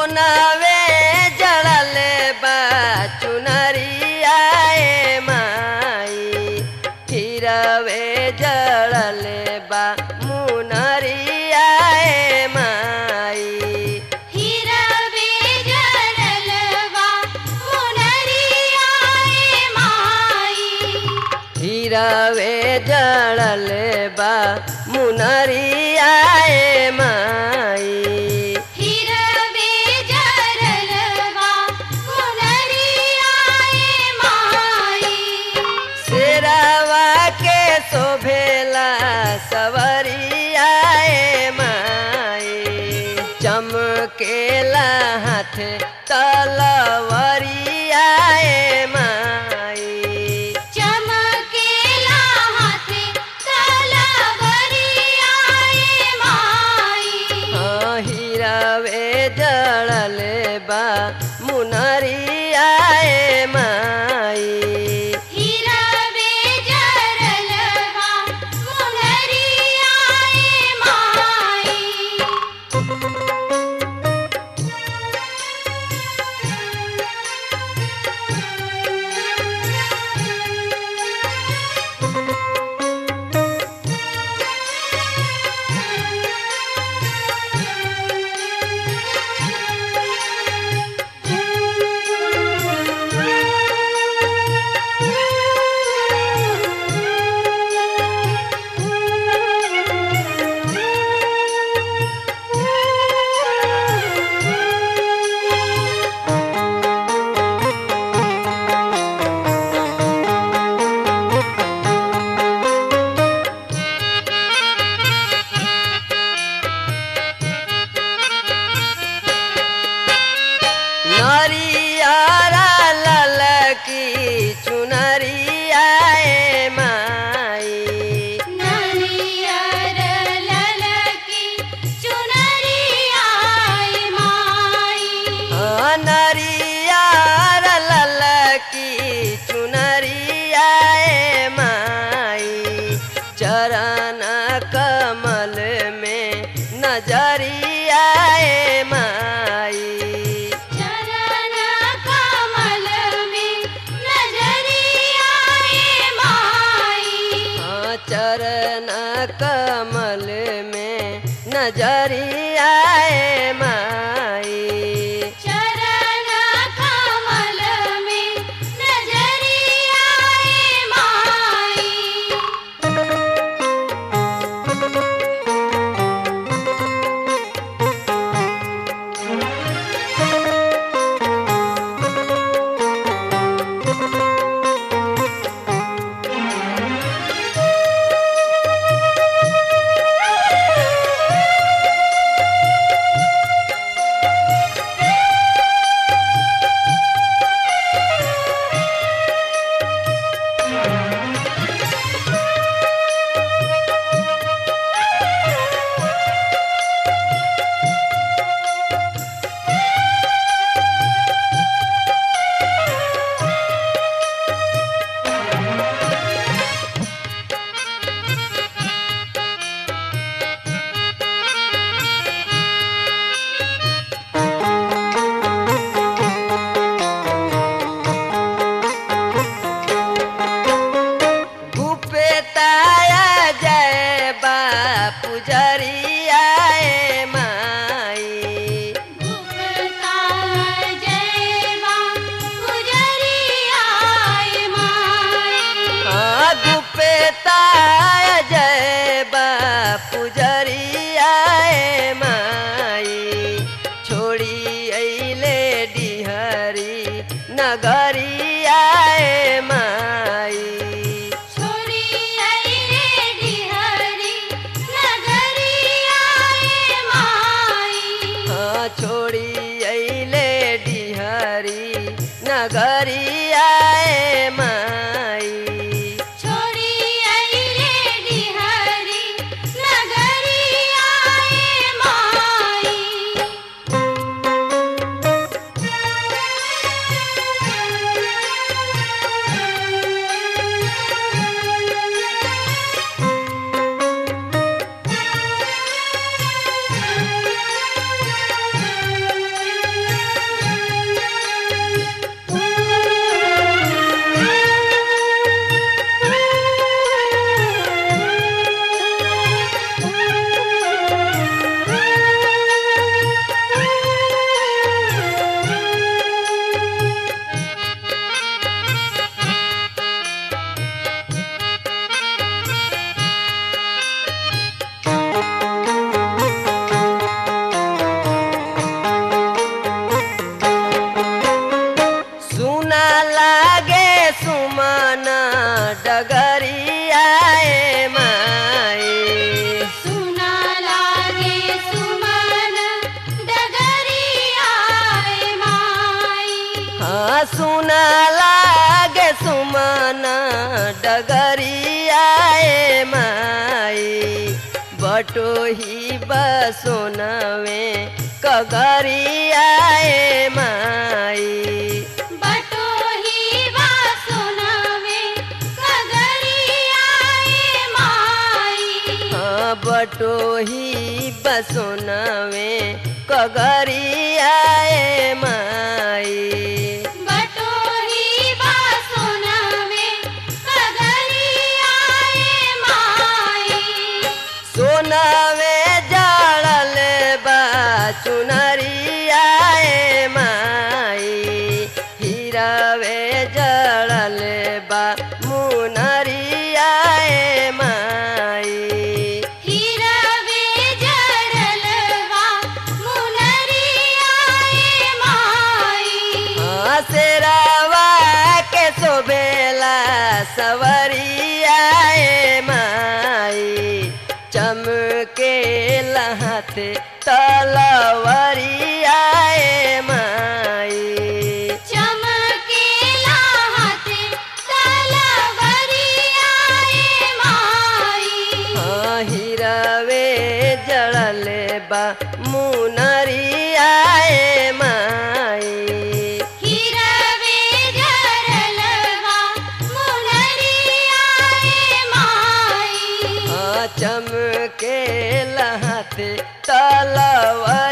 सोनावे जड़ल बा चुनरिया ए माई हिरवे जड़ल बा मुनरिया ए माई हिरवे जरलवा मुनरिया ए माई हिरवे जड़ल बा मुनरिया ए माई हिरवे जरलवा मुनरिया ए माई शेरावा के शोभेला सवरिया ए माई चमकेला हाथ तलवरिया ए माई चमकेला हाथे तलवरिया ए माई हाँ, हिरवे जड़ल बा मुनरिया ए माई हिरवे जरलवा मुनरिया ए माई नरियारा ललकी चुनरिया ए माई नरियर ललकी चुनरिया ए माई हाँ, नरियारा ललकी चुनरिया ए माई चरण कमल में नजरिया ए माई चरण कमल में नजरिया ए माई हाँ, चरण कमल में नजरिया ए माई चरण कमल में नजरिया ए माई गुप्ताया जय बा पुजरिया ए माई गुप्ता जयवा गुजरिया ए माई हाँ, गुप्ताया जय बा पुजरिया ए माई छोड़ी अइले डिहरी नगरिया ए माई छोड़ी अइले डिहरी नगरिया ए माई हाँ, छोड़ी अइले डिहरी नगरिया ए माई छोड़ी अइले डिहरी नगरिया ए माई डगरियाए माई सुना लागे सुमन डगरियाए माई हाँ सुना लागे सुमन डगरियाए माई बटोही बसोनवे कगरियाए माई बटोही वा सुनावे कगरियाए माई हाँ बटोही बसोनवे कगरियाए माई बटोही वा सुनावे कगरियाए माई सोनवे जड़ल बा चुनरियाए माई हीरावे जड़ल बा मुनरियाए माई हिरवे जड़लवा मुनरियाए माई शेरावा के शोभेला सवरियाए माई चमके लहते तलवरियाए माई चमकेला हाथे तलवरियाए माई हाँ हिरवे जड़ल बा मुनरियाए माई हिरवे जड़लवा मुनरियाए माई हाँ चमके लहते तलवर